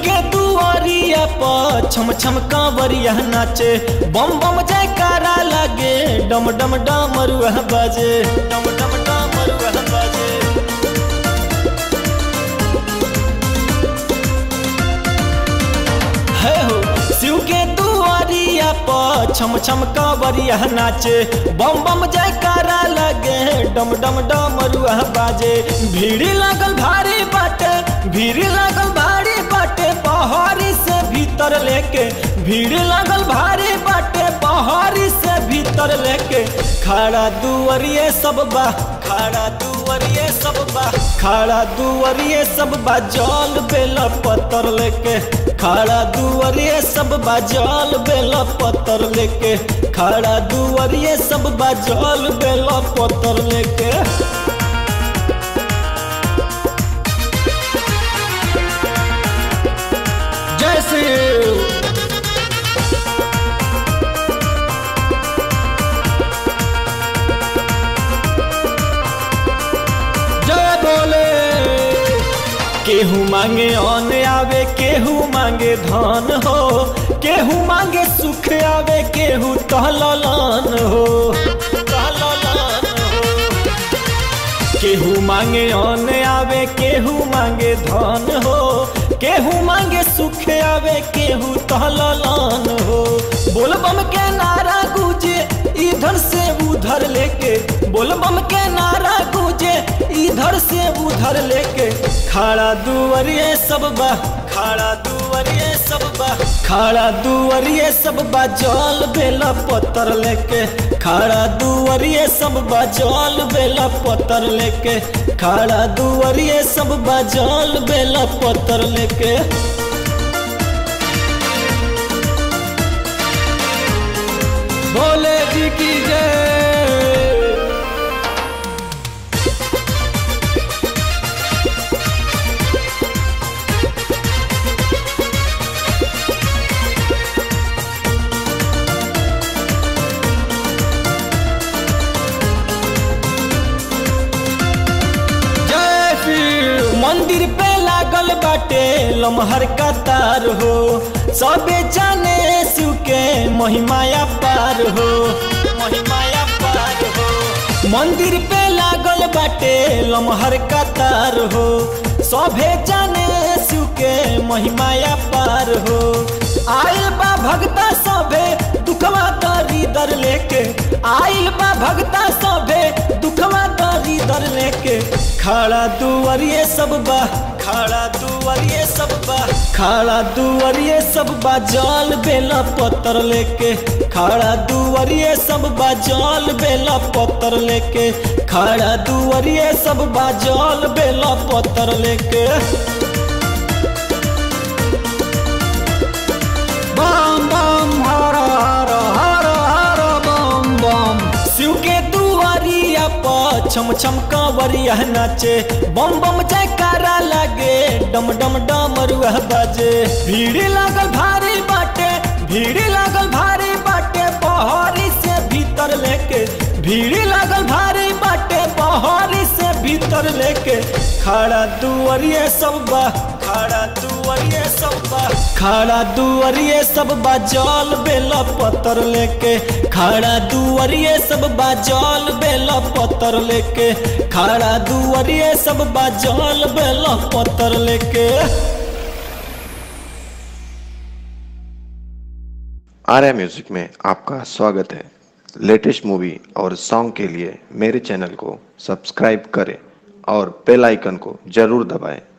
के दुआरिया पर छम छम कांवरिया नाचे बम बम जयकारा लगे डम डम डमरुआ बाजे डम डम डमरुआ बाजे है हो शिव के दुआरिया पर छम छम कांवरिया नाचे बम बम जयकारा लगे डम डम डमरुआ बाजे भीड़ लागल भारी बाटे भीड़ लागल भारी बाटे पहाड़ी से भीतर लेके भीड़ लागल भारी बाटे पहाड़ी से भीतर लेके खड़ा दुआरिये सब बा खड़ा दुआरिये सब बा खड़ा दुआरिये सब बा जल बेला पत्थर लेके खड़ा दुआरिये सब बा जल बेला पत्थर लेके खड़ा दुआरिये सब बा जल बेला पत्थर लेके जय श्री जय बोले केहू मांगे अन आवे केहू मांगे धन हो केहू मांगे सुख आवे केहू टहलन हो टहलन हो केहू मांगे अन आवे केहू मांगे धन हो केहू मांगे सुख आवे केहू टहलन हो बोल बम के नारा गूंजे इधर से उधर लेके बोल बम के नारा गूंजे इधर से उधर लेके खड़ा दुआरिये सब बा खड़ा दुआरिये सब बा खड़ा दुआरिये सब बा जल बेला पत्थर लेके खड़ा दुआरिये सब बा जल बेला पत्थर लेके खड़ा दुआरिये सब बा जल बेला पत्थर लेके भोले जी की जय जय श्री मंदिर पे लागल बाटे लमहर का तार हो सबे जाने शिव के महिमाया पार हो महिमाया पार हो मंदिर पे लागल बाटे लमहर का तार हो सभे जाने शिव के महिमाया पार हो आयल बा भगता सभे दुखवा दरी दर लेके आयल बा भगता सभे दुखवा दरी दर लेके खड़ा दुआरिये सब बा खड़ा दुआरिये सब बा खड़ा दुआरिये सब बा जल बेला पत्थर लेके खड़ा दुआरिये सब बा जल बेला पत्थर लेके खड़ा दुआरिये सब बा जल बेला पत्थर लेके बम बम हर हर हर हर बम बम शिव के दुआरिया पर छम छम कांवरिया नाचे बम बम जयकारा लागे डम डम डमरुआ बाजे भीड़ लागल भारी बाटे भीड़ लागल भारी बाटे पहाड़ी से भीतर लेके भीड़ लागल भारी बाटे पहाड़ी से भीतर लेके खड़ा दुआरिये सब बा खड़ा दुआरिये सब बा खड़ा दुआरिये सब बा जल बेला पत्थर लेके खड़ा दुआरिये सब बा जल बेला पत्थर लेके खड़ा दुआरिये सब बा जल बेला पत्थर लेके आर्या म्यूजिक में आपका स्वागत है लेटेस्ट मूवी और सॉन्ग के लिए मेरे चैनल को सब्सक्राइब करें और बेल आइकन को जरूर दबाएं